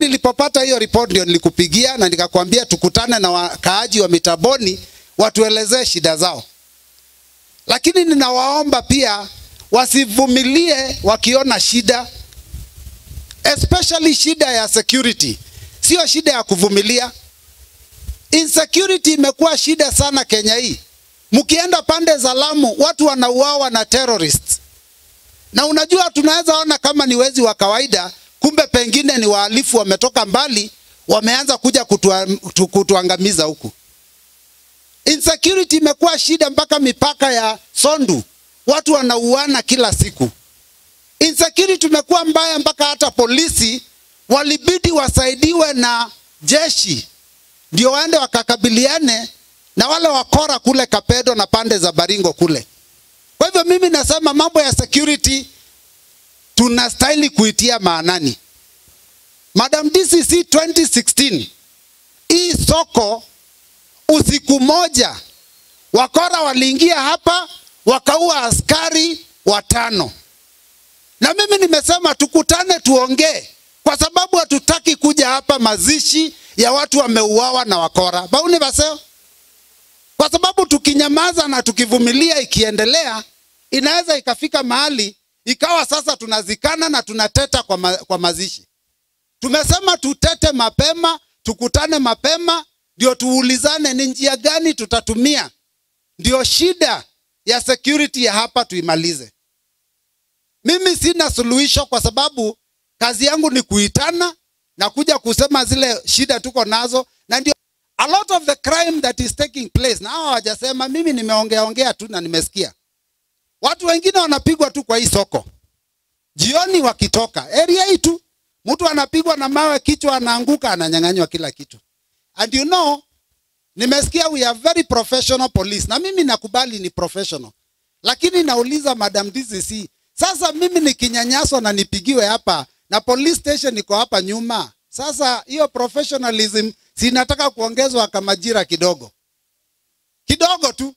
Nilipopata hiyo report ndio nilikupigia na nikakwambia tukutane na wakaaji wa Mitaboni watuelezee shida zao, lakini ninawaomba pia wasivumilie wakiona shida, especially shida ya security. Sio shida ya kuvumilia. Insecurity imekuwa shida sana Kenya hii. Mkienda pande za Lamu, watu wanauawa na terrorists, na unajua tunaweza ona kama ni wezi wa kawaida, kumbe pengine ni wahalifu wametoka mbali, wameanza kuja kutua, tu- kutuangamiza huku. Insecurity imekuwa shida mpaka mipaka ya Sondu, watu wanauana kila siku. Insecurity imekuwa mbaya mpaka hata polisi walibidi wasaidiwe na jeshi ndio waende wakakabiliane na wale wakora kule Kapedo na pande za Baringo kule. Kwa hivyo mimi nasema mambo ya security tunastahili kuitia maanani. Madam DCC 2016 hii soko usiku moja wakora waliingia hapa wakaua askari watano, na mimi nimesema tukutane tuongee, kwa sababu hatutaki kuja hapa mazishi ya watu wameuawa na wakora bauni baseo, kwa sababu tukinyamaza na tukivumilia ikiendelea, inaweza ikafika mahali ikawa sasa tunazikana na tunateta kwa, ma, kwa mazishi. Tumesema tutete mapema, tukutane mapema, ndio tuulizane ni njia gani tutatumia, ndio shida ya security ya hapa tuimalize. Mimi sina suluhisho kwa sababu kazi yangu ni kuitana na kuja kusema zile shida tuko nazo, na ndio a lot of the crime that is taking place. Na hawa hawajasema, mimi nimeongea ongea tu na nimesikia watu wengine wanapigwa tu kwa hii soko jioni wakitoka area hii tu, mtu anapigwa na mawe, kichwa anaanguka, ananyang'anywa kila kitu. And you know, nimesikia we are very professional police, na mimi nakubali ni professional, lakini nauliza Madam DCC, sasa mimi nikinyanyaswa na nipigiwe hapa na police station iko hapa nyuma, sasa hiyo professionalism sinataka kuongezwa kama jira kidogo kidogo tu.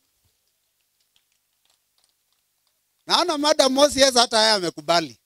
Naona Madam Moses hata haya amekubali.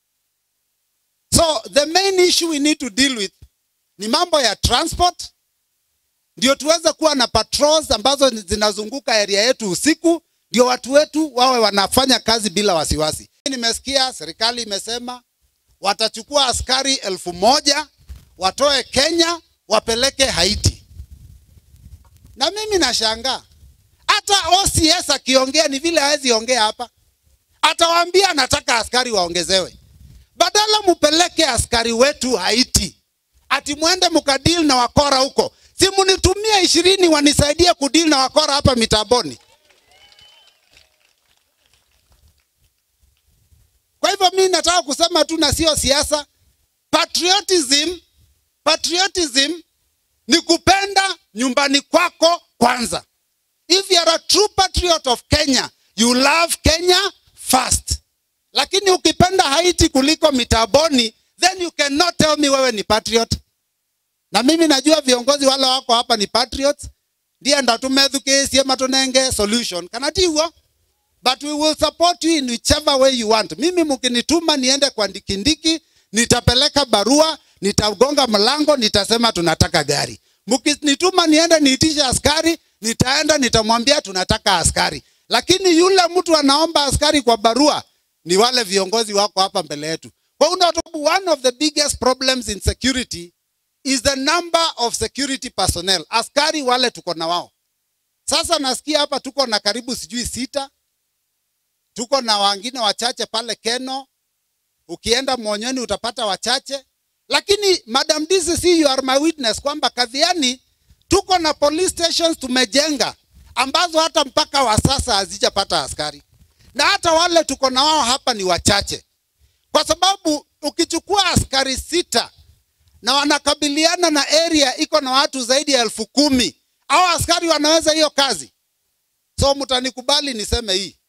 So the main issue we need to deal with ni mambo ya transport, ndio tuweze kuwa na patrols ambazo zinazunguka area yetu usiku, ndio watu wetu wawe wanafanya kazi bila wasiwasi. Nimesikia serikali imesema watachukua askari elfu moja watoe Kenya wapeleke Haiti, na mimi nashangaa hata OCS akiongea ni vile hawezi ongea hapa, atawaambia anataka askari waongezewe badala mupeleke askari wetu Haiti, ati mwende mkadili na wakora huko. Si munitumie ishirini wanisaidie kudili na wakora hapa Mitaboni. Kwa hivyo mi nataka kusema tu, na sio siasa. Patriotism, patriotism ni kupenda nyumbani kwako kwanza. If you are a true patriot of Kenya, you love Kenya first. Lakini ukipenda Haiti kuliko Mitaboni, then you cannot tell me wewe ni patriot. Na mimi najua viongozi wale wako hapa ni patriots, ndiye ndatumethukĩcie matunenge solution kana tiguo but we will support you in whichever way you want. Mimi mkinituma niende kwa Ndikindiki, nitapeleka barua, nitagonga mlango, nitasema tunataka gari. Mkinituma niende niitishe askari, nitaenda nitamwambia tunataka askari. Lakini yule mtu anaomba askari kwa barua ni wale viongozi wako hapa mbele yetu. Kwa hiyo one of the biggest problems in security is the number of security personnel. Askari wale tuko na wao. Sasa nasikia hapa tuko na karibu sijui sita, tuko na wengine wachache pale Keno. Ukienda Monyoni utapata wachache, lakini Madam DCC, you are my witness kwamba Kadhiani tuko na police stations tumejenga ambazo hata mpaka wa sasa hazijapata askari, na hata wale tuko na wao hapa ni wachache, kwa sababu ukichukua askari sita na wanakabiliana na area iko na watu zaidi ya elfu kumi au askari wanaweza hiyo kazi? So mtanikubali niseme hii